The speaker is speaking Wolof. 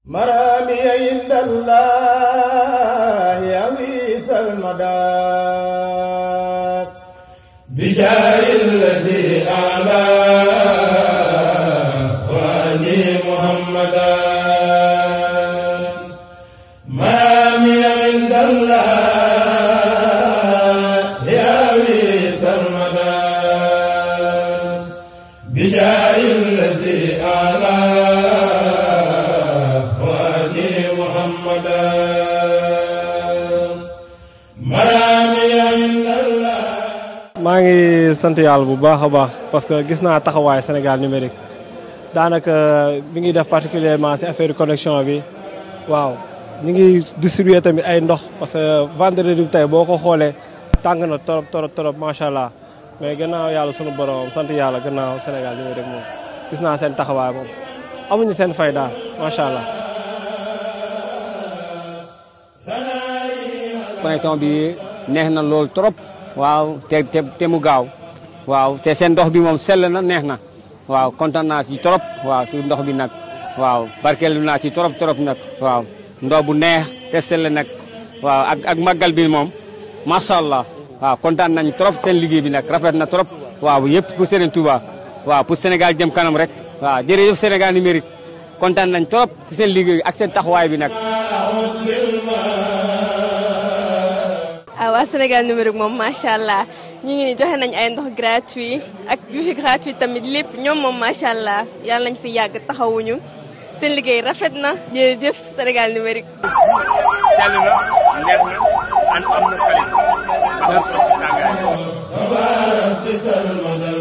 مرامي عند الله يويس المدار بجاه الذي أعلى وأني محمدا مرامي عند الله يويس المدار بجاه الذي أعلى وأني محمدا مرامي عند الله maa ngi sant yàlla bu baax a baax parce que gis naa taxawaay Sénégal numérique daanaka mi ngi def particulièrement si affaire connexion bi waaw ñu ngi distribuer tamit ay ndox parce que vendredi bi tey boo ko xoolee tàng na torop torop torop macha allah mais gannaaw yàlla sunu borom sant yàlla gannaaw Sénégal numérique moom gis naa seen taxawaay moom amuñu seen fay daal macha allah. connexion bi neex na lool trop waaw te te te mu gaaw waaw te seen ndox bi moom sell na neex na waaw kontaan naa si trop waaw si ndox bi nag waaw barkeel naa ci trop trop nag waaw ndox bu neex te sell nag waaw ak ak màggal bi moom macha allah waaw kontaan nañ trop seen liggéey bi nag rafet na trop waaw yëpp pour Serigne Touba waaw pour Sénégal jëm kanam rek waaw jërëjëf Sénégal numérique kontaan nañ trop si seen liggéey ak seen taxawaay bi nag. ah waa Sénégal numérique moom macha allah ñu ngi ni joxe nañ ay ndox gratuit ak wifi gratuit tamit lépp ñoom moom macha allah yàlla nañ fi yàgg taxawuñu seen liggéey rafet na jërëjëf Sénégal numérique. sell na neex na an am na qualité. merci. تبارك بسر المدى